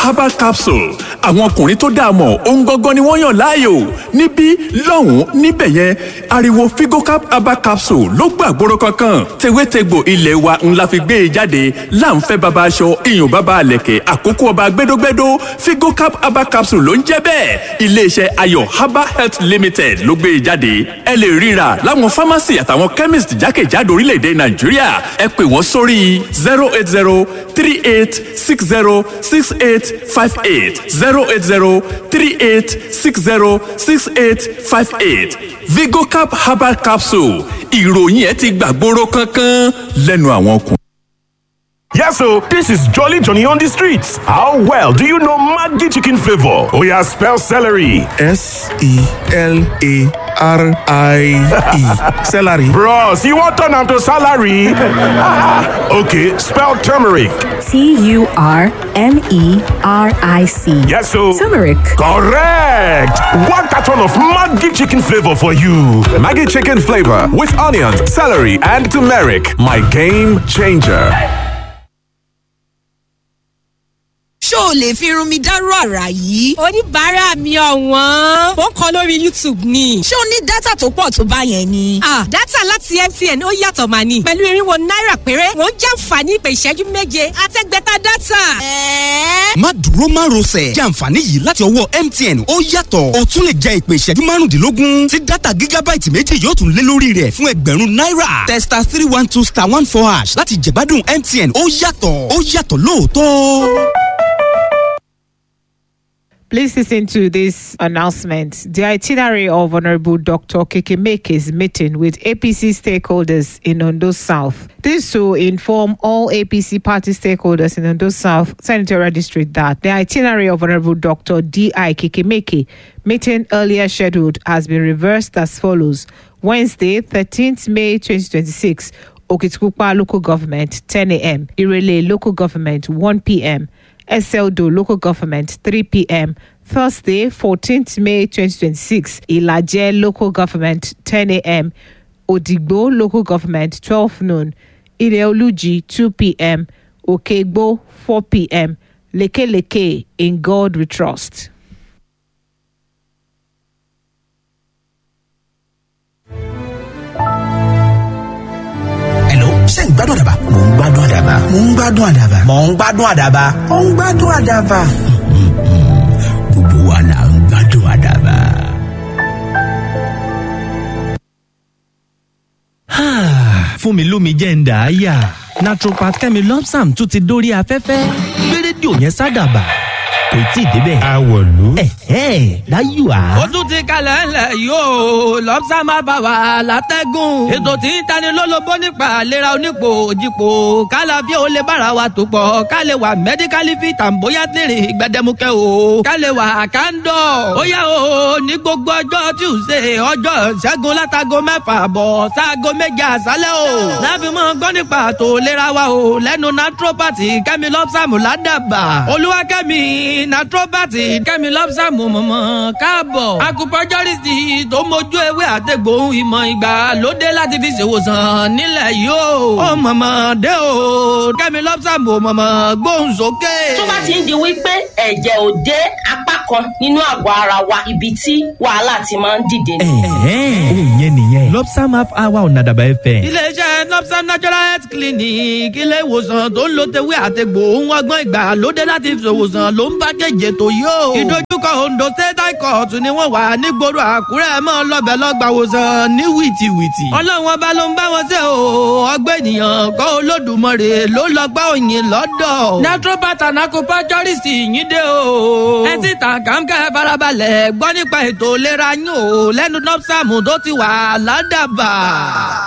herbal capsule àwọn ọkùnrin tó dáa mọ̀ ohun gangan ni wọ́n yàn láàyò níbí lọ́hùn-ún níbẹ̀ yẹn ariwo figocap herbal capsule ló gbàgbóró kankan tewétegbò ilé wa ńlá fi gbé e jáde láǹfẹ́ baba aṣọ iyùn baba àlẹ̀kẹ̀ àkókò ọba gbẹdógbẹdó figocap herbal capsule ló ń jẹ́ bẹ́ẹ̀ iléeṣẹ́ ayọ̀ herbal health limited ló gbé e jáde ẹ lè ríra láwọn pharmacy àtàwọn chemist jákèjádò orílẹ̀-èdè nàìjíríà ẹ pè wọ́n sórí zero eight zero three eight six zero six eight five eight zero eight zero three eight six zero six eight five eight vigocap herbal capsule ìròyìn ẹ ti gbàgbóró kankan lẹ́nu àwọn ọkùnrin. Yes, so this is Jolly Johnny on the streets. How well do you know Maggi chicken flavor? Oh yeah, spell celery. S E L A R I E. Celery. Bros, you want turn am to salary? okay, spell turmeric. T U R M E R I C. Yes, so Turmeric. correct. One carton of Maggi chicken flavor for you. Maggie chicken flavor with onions, celery, and turmeric. My game changer. ṣó o lè fi irun mi dárú àrà yìí. oníbàárà mi ọ̀wọ́n ó ń kọ lórí youtube ni. ṣé o ní dátà tó pọ̀ tó bá yẹn ni. ah dátà láti mtn ó yàtọ̀ mà ní. pẹ̀lú irinwó náírà péré wọ́n jàǹfààní ìpè ìṣẹ́jú méje àtẹ́gbẹ́ta dátà. ẹ̀ẹ́ má dúró má rọsẹ̀ jẹ́ àǹfààní yìí láti ọwọ́ mtn ó yàtọ̀ o tún lè jẹ ìpè ìṣẹ́jú márùndínlógún tí dátà gígábáìtì méjì yóò tún lé lórí rẹ̀ fún ẹgbẹ̀rún náírà testa three one two star one four hash láti jẹ̀gbádùn mtn ó yàtọ̀ ó yàtọ̀ lóòótọ́. Please listen to this announcement. The itinerary of Honorable Dr. Kekemeke's meeting with APC stakeholders in Ondo South. This to inform all APC party stakeholders in Ondo South Senatorial District that the itinerary of Honorable Dr. D.I. Kekemeke meeting earlier scheduled has been reversed as follows. Wednesday, 13th May 2026, Okitkupa Local Government, 10 a.m. Irele Local Government, 1 p.m. SLDO Local Government 3 p.m. Thursday, 14th May 2026, Ilaje Local Government 10 a.m. Odigbo Local Government 12 noon, Ileoluji 2 p.m. Okegbo 4 p.m. Leke Leke in God we trust. Hello, ṣé ń gbádùn àdàbà? Mò ń gbádùn àdàbà. Mò ń gbádùn àdàbà. Mò ń gbádùn àdàbà. Mò ń gbádùn àdàbà. Gbogbo wa là ń gbádùn àdàbà. fún mi lómi jẹ́ ń dà á yà naturopath kẹ́mi lọ́psàm tún ti dórí afẹ́fẹ́ gbé rédíò yẹn sádàbà kò tí ì débẹ̀. Àwọ̀lú. ẹ̀hẹ́ láyò á. ó tún ti kalẹ̀ ńlẹ̀ yóò lọ́pṣà máa bá wa látẹ́gùn. ètò tí ń tani lólobó nípa àlera onípò òjìpò kálá fi ó lè bára wa tó pọ̀ ká lè wà mẹ́díkálì fi tàǹbóyá tèrè gbẹdẹmukẹ́ o ká lè wà kándọ̀. ó yá o ní gbogbo ọjọ́ tuesday ọjọ́ ṣẹ́gun látago mẹ́fà bọ̀ sáago méje àṣálẹ́ o. láfi mọ́ gbọ́ nípa àtò ìlera wa o lẹ́nu naturopathy kẹ́mi lọ́pṣàmù ládàbà olúwakẹ́mi naturopathy kẹ́mi lọ́pṣàmù mọ̀mọ́ káàbọ̀ acupuncturist tó mójú ewé àtẹ̀gbòhun ìmọ̀ ìgbà lóde láti fi ṣèwòsàn nílẹ̀ yìí o. ó mọ̀mọ́ dé o kẹ́mi lọ́pṣàmù mọ̀mọ́ gbóhùn sókè. tó bá ti ń di wípé ẹ̀jẹ̀ ò dé apá kan nínú àgọ́ ara wa ibi tí wàhálà ti máa ń dìde ni. ẹ̀hẹ́ òun yẹn nìyẹn lọ́psàm half hour ọ̀nà àdàbà ẹ̀fẹ̀. iléeṣẹ́ lọ́pṣà natural health clinic ilé ìwòsàn tó ń lo tewé àtẹ̀gbò ohun ọgbọ́n ìgbà lóde láti fi ṣòwòsàn ló ń bá kéje tó yó. ìdojúkọ ondo state high court ni wọ́n wà nígboro àkúrẹ́ mọ́ lọ́bẹ̀ lọ́gbà wòsàn ní wìtìwìtì. ọlọ́run ọba ló ń bá wọn ṣe o ọgbẹ́ ènìyàn kọ́ olódùmarè ló lọ gbá òyìn lọ́dọ̀. naturopath and acupuncturist yín dé o. ẹ ti tàn kàńkẹ́ farabalẹ̀ gbọ́ nípa ètò ìlera yín o lẹ́nu nọ́ọ̀sàmù tó ti wà ládàbà.